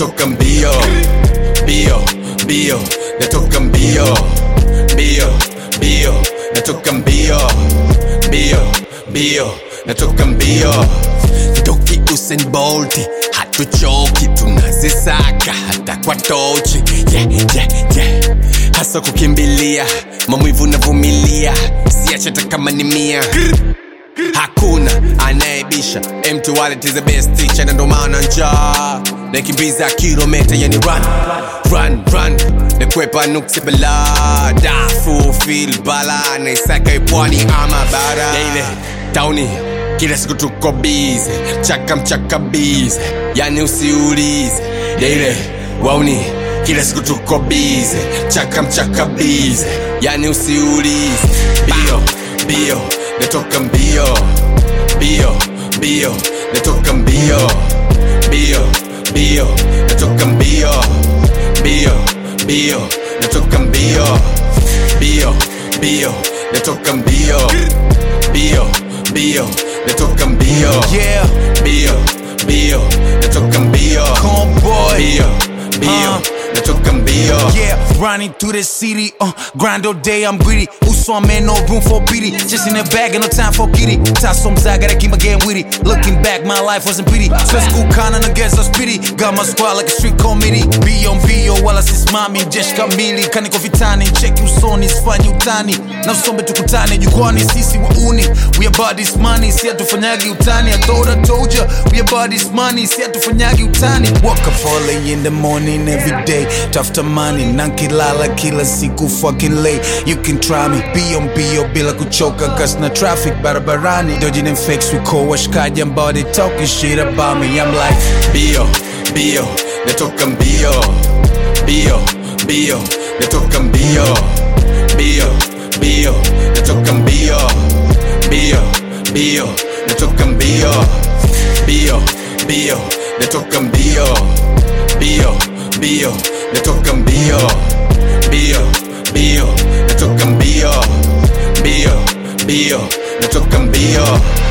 natoka mbio mbio mbio natoka mbio mbio mbio natoka mbio mbio mbio natoka mbio toki Usain Bolt hatuchoki tunazisaka hata kwa tochi yeah, yeah, yeah. hasa kukimbilia maumivu navumilia siache hata kama ni mia hakuna anayebisha mtu wallet is the best teacher na ndo maana njaa nakimbiza kilometa yani run run run nakwepa nuksi bala dafu fil bala naisaka ipwani ama bara ile tauni kila siku tuko bize chaka mchaka bize yani usiulize ile wauni kila siku tuko bize chaka mchaka bize yani usiulize bio bio natoka mbio mbio mbio natoka mbio mbio mbio natoka mbio mbio mbio natoka mbio mbio mbio natoka mbio mbio mbio natoka mbio Yeah, mbio mbio natoka mbio Convoy. mbio mbio Uh. natoka mbio Yeah, running through the city, uh, grind all day, I'm greedy. Uso, I'm in no room for pity. Just in the bag, and no time for kitty. Tasso I gotta keep my game witty. Looking back, my life wasn't pretty. So school kinda against us pity. Got my squad like a street committee. Be on bio, wala sisimami, jeshi kamili. Kaniko vitani, cheki usoni, sifanyi utani. Na usombe tukutane, jukwani, sisi wauni. We about this money, si hatufanyagi utani. I thought I told ya, we about this money, si hatufanyagi utani. Wake up early in the morning every day. Tafuta money, nankilala kila siku fucking late. You can try me, be on bio bila kuchoka cause na traffic barabarani. Dodging and fakes, we call washkaji ambao they talking shit about me. I'm like, mbio mbio natoka mbio mbio mbio natoka mbio mbio mbio natoka mbio mbio mbio natoka mbio mbio mbio natoka mbio mbio mbio natoka mbio mbio mbio natoka mbio mbio mbio natoka mbio